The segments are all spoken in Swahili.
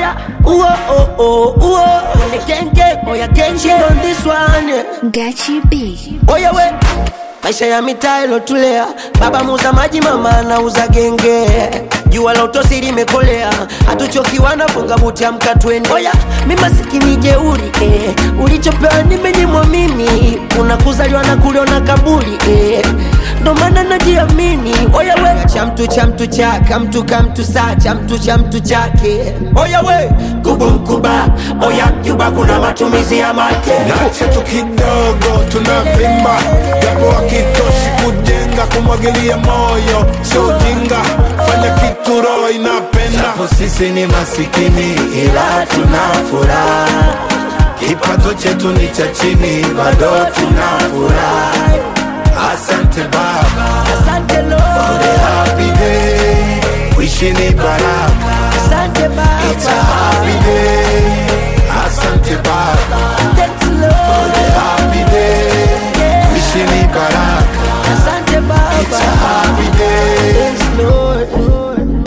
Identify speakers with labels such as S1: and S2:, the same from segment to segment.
S1: oya uo oh oh uo Ole genge oya genge on this one yeah.
S2: Gachi B.
S1: Oya we maisha ya mitaa ilotulea, baba muuza maji, mama anauza genge. Jua la utosi limekolea, hatuchokiwa na funga buti, amka twende. Oya mi masikini jeuri eh. Ulichopewa nimenyimwa mimi, unakuzaliwa na kuliona kaburi eh. Ndo maana najiamini. Oya we cha mtu cha mtu chaka mtu ka mtu saa cha mtu cha mtu chake. Oya we kubu mkuba, oya Cuba kuna matumizi ya make
S3: Nache tu kidogo tunavimba, japo hakitoshi kujenga, kumwagilia moyo sio ujinga, fanya kitu roho inapenda.
S4: Japo sisi ni masikini ila tuna furaha, kipato chetu ni cha chini, bado tuna furaha. Asante Baba
S1: Asante
S4: for
S1: Lord,
S4: the happy day, wishi ni baraka,
S1: asante
S4: it's a
S1: Baba,
S4: happy day. Asante Baba
S1: thanks
S4: for
S1: Lord,
S4: the happy day, wishi ni baraka,
S1: asante
S4: it's a
S1: Baba,
S4: happy day.
S1: thanks Lord.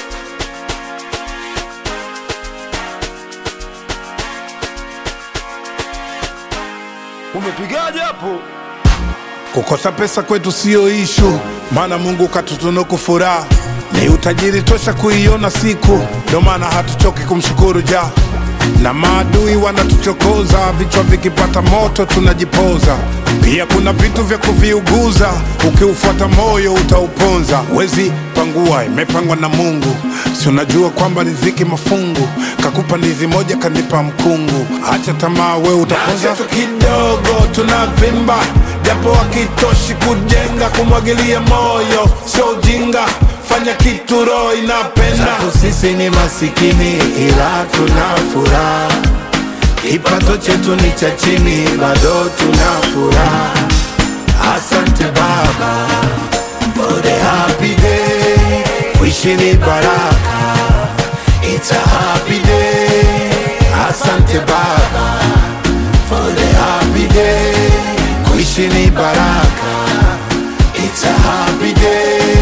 S3: Umepigaje hapo? Kukosa pesa kwetu siyo ishu, maana Mungu katutunuku furaha, ni utajiri tosha kuiona siku, ndio maana hatuchoki kumshukuru ja na maadui wanatuchokoza, vichwa vikipata moto tunajipoza. Pia kuna vitu vya kuviuguza, ukiufuata moyo utauponza. Wezi pangua, imepangwa na Mungu, si unajua kwamba riziki mafungu, kakupa ndizi moja kanipa mkungu. Acha tamaa, we utaponza tu kidogo, tunavimba japo hakitoshi kujenga, kumwagilia moyo sio ujinga, fanya kitu roho inapenda.
S4: Japo sisi ni masikini ila tuna furaha, kipato chetu ni cha chini, bado tuna furaha. Asante Baba for the happy day, wishi ni baraka, it's a happy day. Asante Baba for the happy day, kuishi ni baraka, it's a happy day.